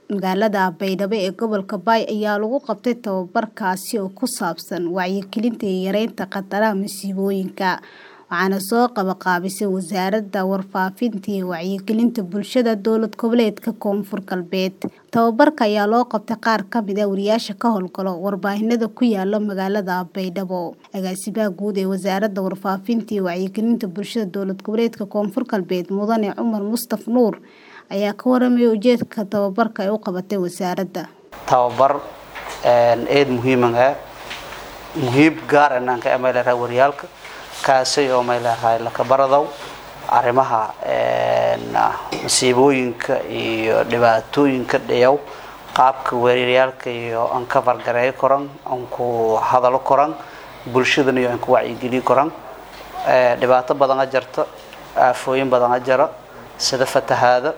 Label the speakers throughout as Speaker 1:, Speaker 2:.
Speaker 1: Magaalada Baydhabo ee gobolka Bay ayaa lagu qabtay tababar kaasi oo ku saabsan wacyigelinta iyo yareynta khataraha masiibooyinka, waxaana soo qabanqaabisay Wasaaradda Warfaafinta iyo Wacyigelinta Bulshada Dowlad Goboleedka Koonfur Galbeed. Tababarka ayaa loo qabtay qaar ka mid ah wariyaasha ka hawlgala warbaahinada ku yaala magaalada Baydhabo. Agaasimaha Guud ee Wasaaradda Warfaafinta iyo Wacyigelinta Bulshada Dowlad Goboleedka Koonfur Galbeed Mudane Cumar Mustaf Nuur ayaa ka warramay ujeedka tababarka ay u qabatay wasaaradda.
Speaker 2: tababar aad muhiim ah muhiim gaar ah aan ka emaylahay waryaalka kaasay oo maylahay la kabaradow arrimaha masiibooyinka iyo dhibaatooyinka dhayow qaabka waryaalka iyo aan ka fargareeyo koran aan ku hadalo koran bulshadana iyo aan ku wacyigeliyo koran dhibaato badan a jirta aafooyin badan a jira sida fatahaada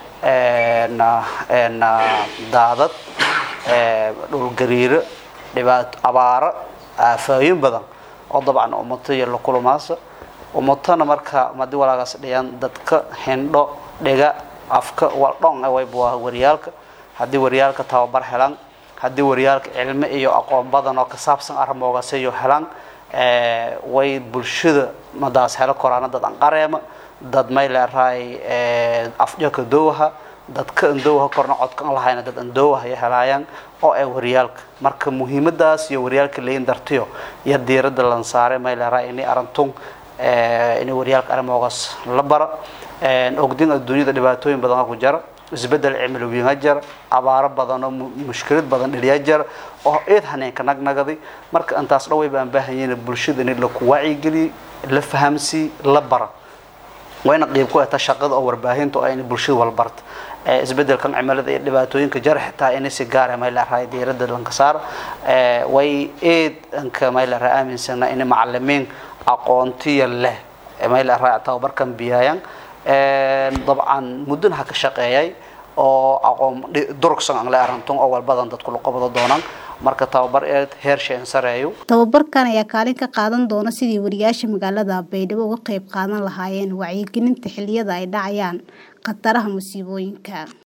Speaker 2: daadad dhulgariiro dhibaato abaaro aafooyin badan oo dabcan ummato iyo la kulamaasa ummatona marka madi walaagaas dhiyaan dadka hindho dhiga afka waldhon waybuah waryaalka haddii waryaalka tababar helaan haddii waryaalka cilmi iyo aqoon badan oo ka saabsan arrimoogaasiyo helaan way bulshada madaas helo koraana dad aan qareema dad may leerahay afjaka doowaha dadka andoowaha korna codka aan lahayna dad andoowaha ay helaayaan oo ay waryaalka marka muhiimadaas iyo waryaalka leeyin dartiyo iyo diiradda lan saaray may leerahay inay arantun inay waryaalka arrimoogaas la bara ogdin adduunyada dhibaatooyin badan ku jira isbedel cimilooyin jira abaaro badan oo mushkilad badan dhaliya jira oo eed haneenka nagnagaday marka intaas dhaway baan baahanyiin bulshada in la ku wacyigeliyo la fahamsiiyo la bara wayna qayb ku ahtaa shaqada oo warbaahinta oo in bulshada wal barta isbedelkan cimilada iyo dhibaatooyinka jira xitaa in si gaar ah mayla raay diiradda lanka saar way eed anka mayla raay aaminsana in macallimiin aqoontiya leh mayla raay tababarkan biyayaan dabcan muddana ha ka shaqeeyay oo aqoon durugsan aan la arantun oo walbadan dadku la qabado doonaan marka tababar eed heer sheen sareeyo
Speaker 1: tababarkan ayaa kaalin ka qaadan doona sidii wariyaasha magaalada Baydhabo uga qayb qaadan lahaayeen wacyigelinta xilliyada ay dhacayaan khataraha masiibooyinka